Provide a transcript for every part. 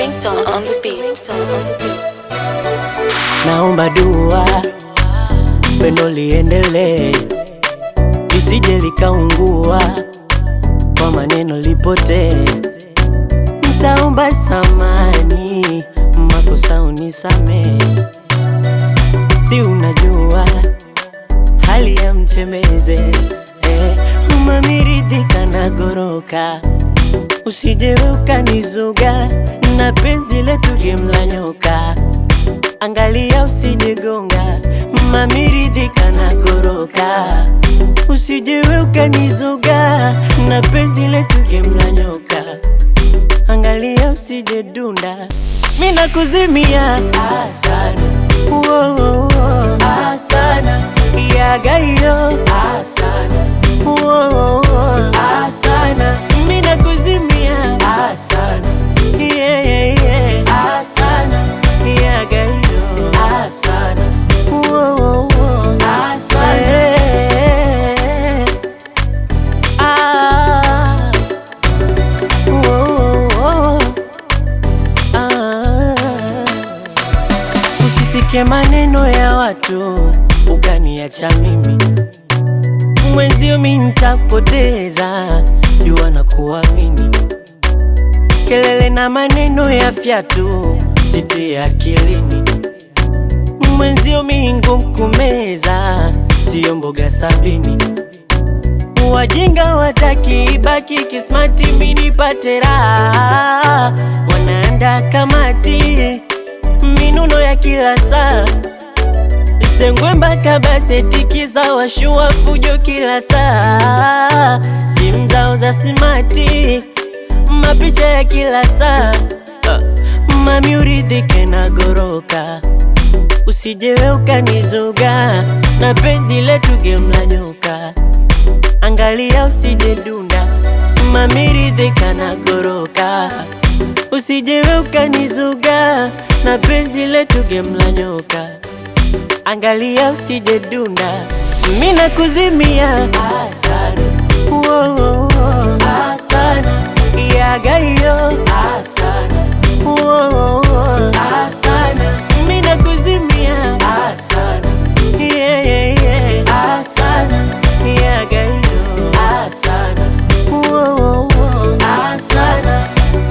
Ringtone on the beat. Naomba dua pendo liendelee, lisije likaungua kwa maneno lipotee. Ntaomba samani, makosa unisamee, si unajua hali ya mtembeze eh, umamiridhika na goroka, usije ukanizuga na penzi letu gemla nyoka Angalia usijigonga, mamiridhika na goroka, usije ukanizuga na penzi letu gemla nyoka. Angalia usije dunda, mimi nakuzimia asana, Wo, wo, wo. asana, yaga hiyo asana, Wo, wo, wo. asana, mimi nakuzimia asana, yeah, yeah, yeah. asana, yaga hiyo asana, Wo, wo, wo. asana, yeah. ah. Wo, ah. Usisikie maneno ya watu ukaniacha mimi mwenzio, mi nitapoteza jua na kuamini. Kelele na maneno ya fyatu sitie akilini, mwenzio mi ngumu kumeza, siyo mboga sabini. Wajinga wataki ibaki kismati, mi nipate raha, wanaanda kamati minuno ya kila saa Sengwe mpaka baseti za washua fujo kila saa, simu zao za simati, mapicha ya kila saa. Ah, Mami uridhike na goroka, usijewe ukanizuga na penzi letu gemla nyoka. Angalia usije dunda, mami ridhika na goroka, usijewe ukanizuga na penzi letu gemla nyoka. Angalia usije dunda, mimi nakuzimia asana, Wo, wo, wo. asana, yaga hiyo asana, Wo, wo, wo. asana, mimi nakuzimia asana, yeah, yeah, yeah. asana, yaga hiyo asana, Wo, wo, wo. asana.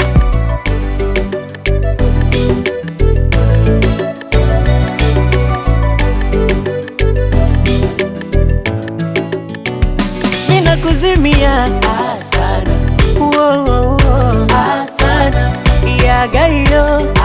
Mina kuzimia asana, Wo, wo, wo. asana, yaga hiyo